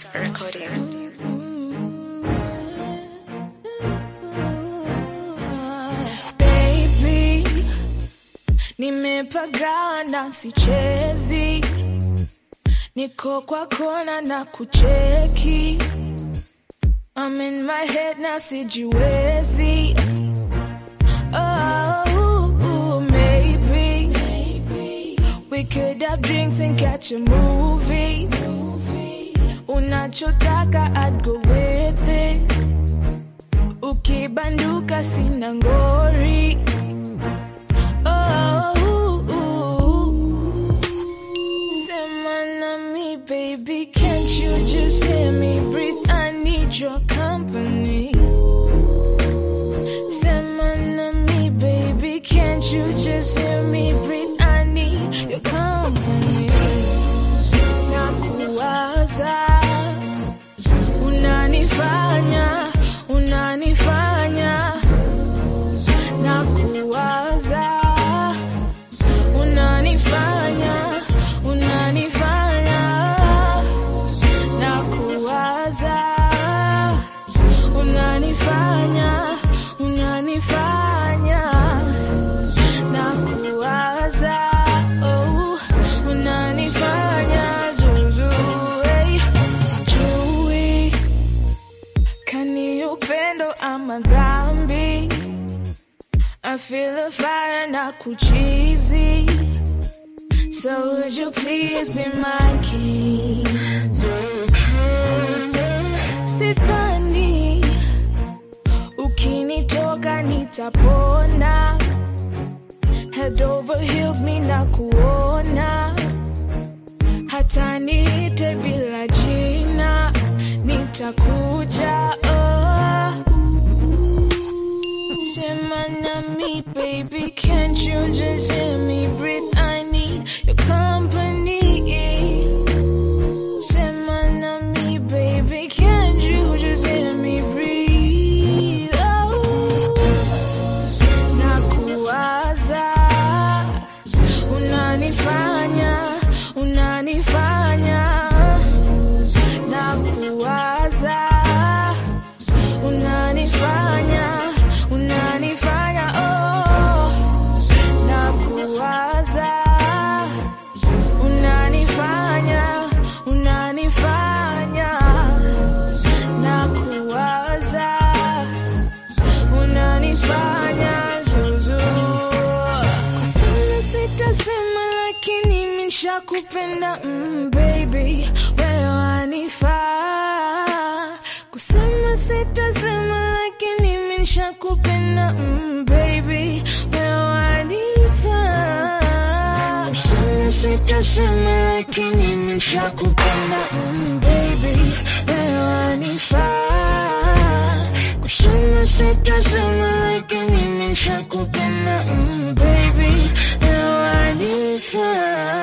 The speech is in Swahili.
Dexter Recording. Baby, nimepagawa na sichezi, niko kwa kona na kucheki. I'm in my head na sijiwezi. Oh, maybe, we could have drinks and catch a movie. Unachotaka, I'd go with it. Ukibanduka sina ngori. Oh, sema na me, baby, can't you just hear me breathe? I need your company. Sema na me, baby, can't you just hear me breathe? I need your company. Nakuwaza, unanifanya, unanifanya, nakuwaza, unanifanya, unanifanya, nakuwaza, unanifanya, unanifanya, nakuwaza, oh, unanifanya, zuzu, hey, sijui kani upendo ama dhambi I feel a fire na kuchizi So would you please be my king Sidhani Ukinitoka nitapona Head over heels mi na kuona hata niite bila jina nitakuja oh. sema na me baby can't you just hear me breathe i need your company sema na me baby can't you just hear me breathe oh. nakuwaza unanifanya unanifanya na kuwaza unanifanya unanifanya oh na kuwaza unanifanya unanifanya na kuwaza unanifanya zuzu kusema sitasema lakini minshakupenda mm, baby wewe wanifaa kusema sitasema lakini minshakupenda mm, baby wewe wanifaa kusema sitasema lakini minshakupenda mm, baby wewe wanifaa kusema sitasema lakini minshakupenda mm, baby wewe wanifaa